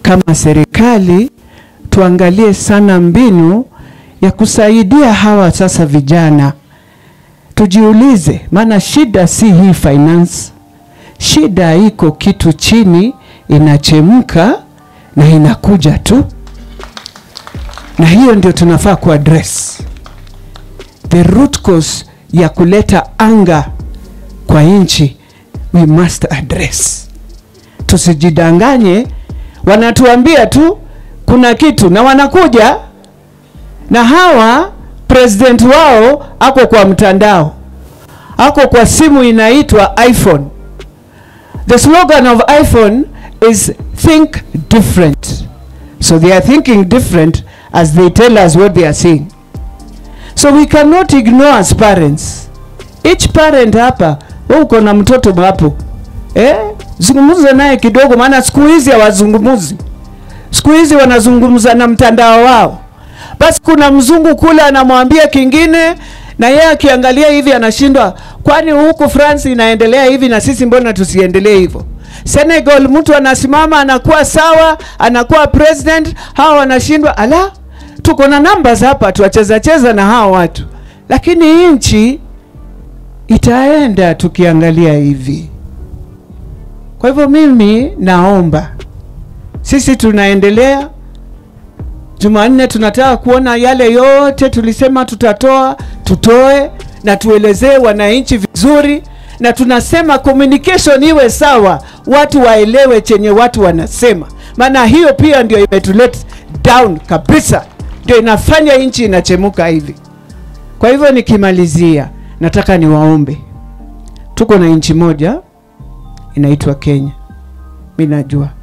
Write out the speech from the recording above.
kama serikali tuangalie sana mbinu ya kusaidia hawa sasa vijana. Tujiulize, maana shida si hii finance, shida iko kitu chini inachemka na inakuja tu, na hiyo ndio tunafaa kuaddress the root cause ya kuleta anga kwa nchi, we must address. Tusijidanganye, wanatuambia tu kuna kitu na wanakuja na hawa president wao ako kwa mtandao, ako kwa simu inaitwa iPhone. The slogan of iPhone is think different. So they are thinking different as they tell us what they are seeing. So we cannot ignore as parents. Each parent hapa, wewe uko na mtoto hapo. Eh? Zungumza naye kidogo maana siku hizi hawazungumuzi. Siku hizi wanazungumza na mtandao wao. Basi kuna mzungu kule anamwambia kingine na yeye akiangalia hivi anashindwa, kwani huku France inaendelea hivi na sisi mbona tusiendelee hivyo? Senegal mtu anasimama anakuwa sawa, anakuwa president, hawa wanashindwa. Ala, tuko na numbers hapa, tuwacheza cheza na hawa watu, lakini nchi itaenda tukiangalia hivi. Kwa hivyo mimi naomba sisi tunaendelea Jumanne tunataka kuona yale yote tulisema tutatoa, tutoe na tuelezee wananchi vizuri, na tunasema communication iwe sawa, watu waelewe chenye watu wanasema, maana hiyo pia ndio imetulet down kabisa, ndio inafanya nchi inachemuka hivi. Kwa hivyo nikimalizia, nataka niwaombe, tuko na nchi moja inaitwa Kenya, mi najua